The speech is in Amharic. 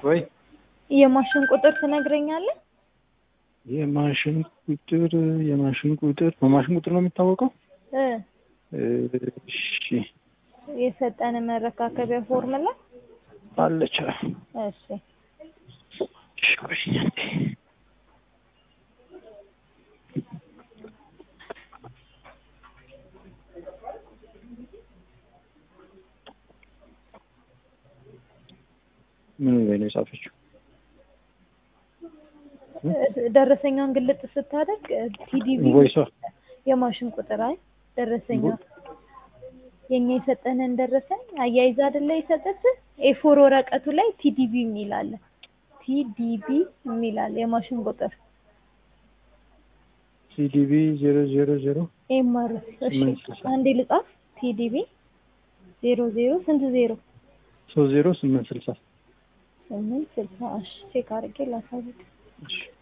ወይ የማሽን ቁጥር ትነግረኛለህ? የማሽን ቁጥር የማሽን ቁጥር በማሽን ቁጥር ነው የሚታወቀው? እ እሺ የሰጠን መረካከቢያ ፎርሙላ አለች። እሺ እሺ ቆይ አንዴ። ምን ላይ ነው የጻፈችው? ደረሰኛውን ግልጥ ስታደርግ ቲዲቪ ቮይሷ የማሽን ቁጥር አይ ደረሰኛው የኛ የሰጠንን ደረሰኝ አያይዛ አይደለ የሰጠችህ ኤፎር ወረቀቱ ላይ ቲዲቪ የሚል አለ። ቲዲቪ የሚል አለ የማሽን ቁጥር ሲዲቢ ዜሮ ዜሮ ዜሮ ኤምአር እሺ ስምንት ስልሳ አንዴ ልጻፍ ቲዲቪ ዜሮ ዜሮ ስንት ዜሮ ሶስት ዜሮ ስምንት ስልሳ ስምንት ስልሳ እሺ ቼክ አድርጌ ላሳውቅ እሺ